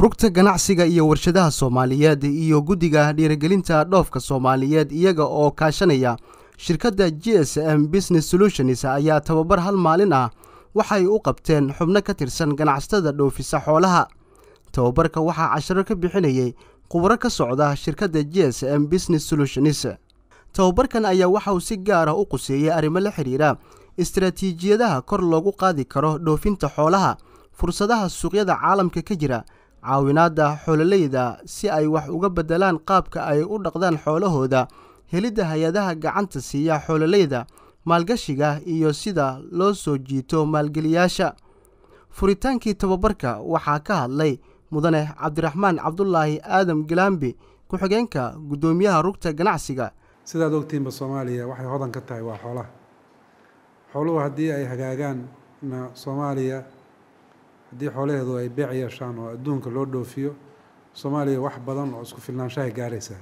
rugta ganacsiga iyo warshadaha soomaaliyeed iyo guddiga dhiirigelinta dhoofka soomaaliyeed iyaga oo kaashanaya shirkadda g s m business solutions ayaa tababar hal maalin ah waxay u qabteen xubno ka tirsan ganacsatada dhoofisa xoolaha tababarka waxaa casharo ka bixinayay khubaro ka socda shirkadda g s m business solutions tababarkan ayaa waxa uu si gaar ah u quseeyey arrimo la xidhiira istaraatiijiyadaha kor loogu qaadi karo dhoofinta xoolaha fursadaha suuqyada caalamka ka jira caawinaadda xoololeyda si ay wax uga beddelaan qaabka ay u dhaqdaan xoolahooda helidda hay-adaha gacanta siiya xoololeyda maalgashiga iyo sida loo soo jiito maalgeliyaasha furitaankii tababarka waxaa ka hadlay mudane cabdiraxmaan cabdulaahi aadam galaambi ku-xigeenka guddoomiyaha rugta ganacsiga sidaad ogtiinba soomaaliya waxay hodan ka tahay waa xoolaha xooluhu haddii ay hagaagaan na soomaaliya haddii xoolaheedu ay beec yeeshaan oo adduunka loo dhoofiyo soomaaliya wax badan oo isku filnaanshahay gaaraysaa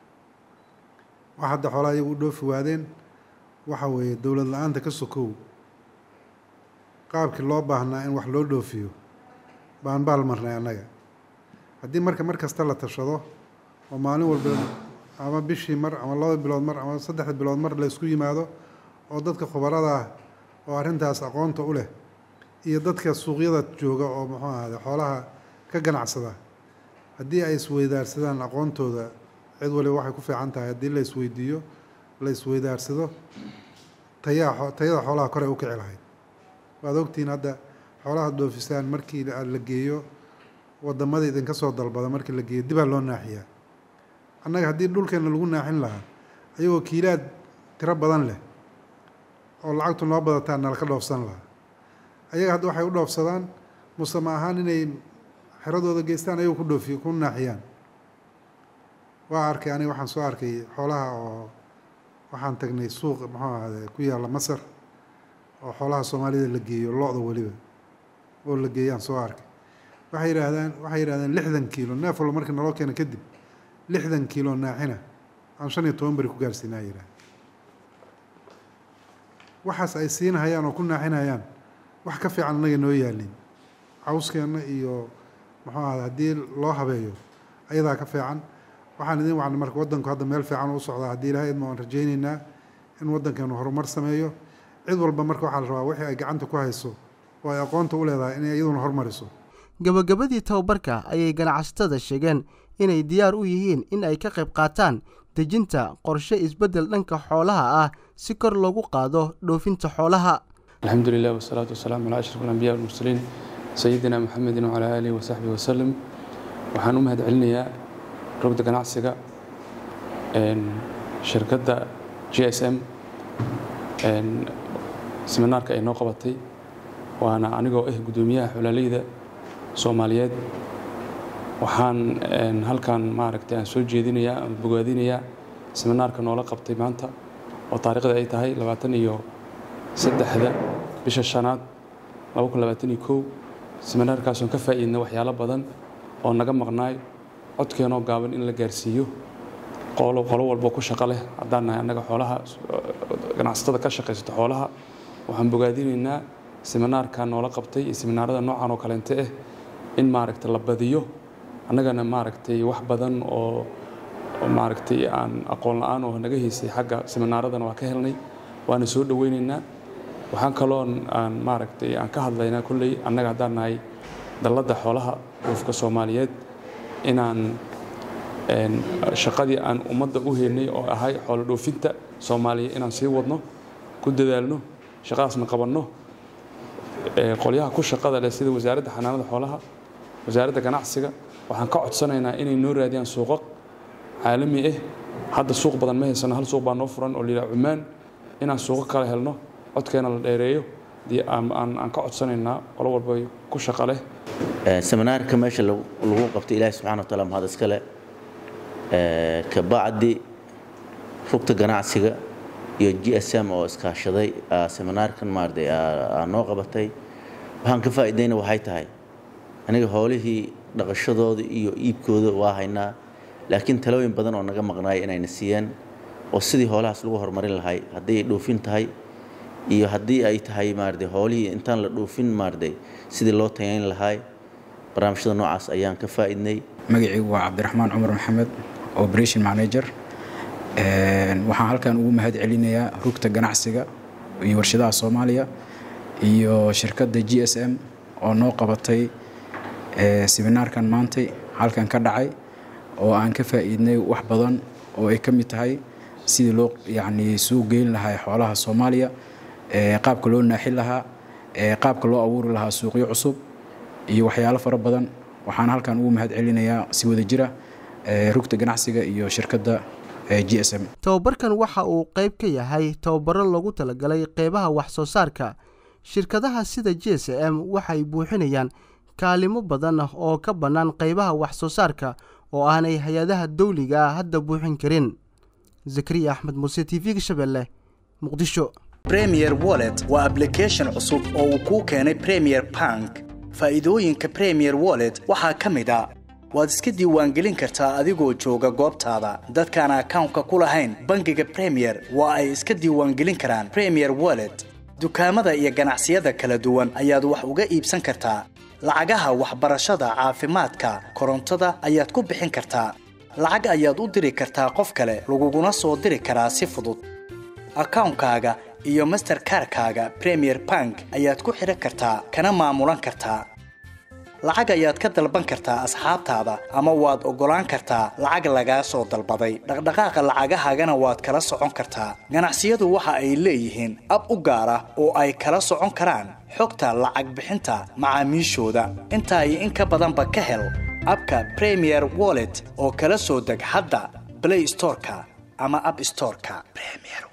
wax hadda xoolaha iyagu u dhoofi waadeen waxa weeye dowlad la-aanta ka sokow qaabkii loo baahnaa in wax loo dhoofiyo baan baal marnay annaga haddii marka mar kasta la tashado oo maalin walba ama bishii mar ama laba bilood mar ama saddexda bilood mar laysku yimaado oo dadka khubarada ah oo arrintaas aqoonta u leh iyo dadka suuqyada jooga oo muxuu ahade xoolaha ka ganacsada haddii ay isweydaarsadaan aqoontooda cid waliba waxay ku fiican tahay haddii la isweydiiyo la isweydaarsado tayaa tayada xoolaha kore u kici lahayd waad ogtihiin hadda xoolaha dhoofisaan markii la geeyo wadamada idinka soo dalbada markii la geeyo dibaa loo naaxiyaa annaga haddii dhulkeena lagu naaxin lahaa ayagoo kiilaad tiro badan leh oo lacagtu noo badataa nalaka dhoofsan lahaa ayaga hadda waxay u dhoofsadaan musama ahaan inay xeradooda geystaan ayagoo ku dhoofiy ku naaxiyaan waa arkay aniga waxaan soo arkay xoolaha oo waxaan tagnay suuq muxuu ahade ku yaalla masar oo xoolaha soomaalida la geeyo lo-da weliba oo la geeyaan soo arkay waxay yidhaahdaan waxay yidhahdeen lixdan kiilo neef walba markii naloo keena kadib lixdan kiilo naaxina aan shan iyo toban beri ku gaarsiinaa yidhaah waxaas ay siinahayaan oo ku naaxinayaan wax ka fiican annaga noo yaalin cawskeenna iyo muxuu ahada haddii loo habeeyo ayadaa ka fiican waxaan idin wacnay marka waddanku hadda meel fiican u socdaa haddii ilahay idma aan rajaynaynaa in waddankeenu horumar sameeyo cid walba marka waxaa la rabaa wixii ay gacanta ku hayso oo ay aqoonta u leedahay inay iyaduna hormariso gabagabadii tababarka ayay ganacsatada sheegeen inay diyaar u yihiin in ay ka qayb qaataan dejinta qorshe isbeddel dhanka xoolaha ah si kor loogu qaado dhoofinta xoolaha alxamdu lilah wasalaatu wasalaamu calaa ashraf alambiya walmursaliin sayidina maxamedin wacalaa aalihi wasaxbihi wasalam waxaan u mahad celinayaa rugda ganacsiga shirkadda g s m seminaarka ay noo qabatay waana anigoo ah guddoomiyaha xolaaleyda soomaaliyeed waxaan halkan maaragtay aan soo jeedinayaa aan bogaadinayaa seminaarka noola qabtay maanta oo taariikhda ay tahay labaatan iyo saddexda bisha shanaad laba kun labaatan iyo kow seminaarkaasoon ka faa'iidna waxyaalo badan oo naga maqnaay codkeenoo gaaban in la gaarsiiyo qolo qolo walbo ku shaqo leh haddaan nahay annaga xoolaha ganacsatada ka shaqaysata xoolaha waxaan bogaadinaynaa seminaarka noola qabtay iyo seminaarada noocan oo kaleente ah in maaragtay la badiyo annagana maaragtay wax badan oo maaragtay aan aqoon la-aan oo naga haysay xagga seminaaradana waa ka helnay waana soo dhoweynaynaa waxaan kaloon aan maaragtay aan ka hadlaynaa kolley annaga haddaan nahay dalladda xoolaha dhoofka soomaaliyeed inaan shaqadii aan ummadda u heynay oo ahay xoolo dhoofinta soomaaliya inaan sii wadno ku dadaalno shaqadaasna qabanno qolyaha ku shaqada leh sida wasaaradda xanaanada xoolaha wasaaradda ganacsiga waxaan ka codsanaynaa inay noo raadiyaan suuqaq caalami ah hadda suuq badan ma haysano hal suuq baa noo furan oo layidhaha cumaan inaan suuqo kale helno codkeena la dheereeyo aan ka codsanaynaa qolo walba ku shaqo leh seminaarka meesha lagu qabtay ilaahi subxana wa taala mahad iskale kabacdi rugta ganacsiga iyo g s m oo iskaashaday seminaarkan maaragtay noo qabatay waxaan ka faa'iidayna waxay tahay aniga howlihii dhaqashadooda iyo iibkooda waa haynaa laakiin talooyin badan oo naga maqnaaya inayna siiyeen oo sidii hoolahaas lagu horumarin lahay haddii ay dhoofin tahay iyo haddii ay tahay maaragtay hoolihii intaan la dhoofin maaragtay sidii loo tayayn lahay barnaamijyada noocaas ayaan ka faa'iidnay magacaygu waa cabdiraxmaan cumar maxamed operation manager waxaan halkan ugu mahad celinayaa rugta ganacsiga iyo warshadaha soomaaliya iyo shirkadda g s m oo noo qabatay seminaarkan maantay halkan ka dhacay oo aan ka faa'iidnay wax badan oo ay ka mid tahay sidii loo yacni suu geyn lahaa xoolaha soomaaliya qaabka loo naaxin lahaa qaabka loo abuuri lahaa suuqyo cusub iyo waxyaalo fara badan waxaan halkan ugu mahad celinayaa si wada jira rugta ganacsiga iyo shirkadda g s m tababarkan waxa uu qayb ka yahay tababaro loogu talagalay qeybaha wax soo saarka shirkadaha sida j s m waxay buuxinayaan kaalimo badan oo ka bannaan qeybaha wax soo saarka oo aanay hay-adaha dawliga ah hadda buuxin karin zakariya axmed muuse t v-ga shabeelle muqdisho premier wallet waa ablication cusub oo uu kuu keenay premier bank faa'iidooyinka premier wallet waxaa ka mid a waad iska diiwaangelin kartaa adigoo jooga goobtaada dadkaan akawnka ku lahayn bangiga premier waa ay iska diiwaangelin karaan premier wallet dukaamada iyo ganacsiyada kala duwan ayaad wax uga iibsan kartaa lacagaha waxbarashada caafimaadka korontada ayaad ku bixin kartaa lacag ayaad u diri kartaa qof kale laguguna soo diri karaa si fudud akawnkaaga iyo masterkarkaaga premier bank ayaad ku xidhan kartaa kana maamulan kartaa lacag ayaad ka dalban kartaa asxaabtaada ama waad oggolaan kartaa lacag lagaa soo dalbaday dhaqdhaqaaqa lacagahaagana waad kala socon kartaa ganacsiyadu waxa ay leeyihiin ab u gaar ah oo ay kala socon karaan xogta lacag bixinta macaamiishooda intaa iyo in ka badanba ka hel abka premier wallet oo kala soo deg hadda blay storeka ama ab storeka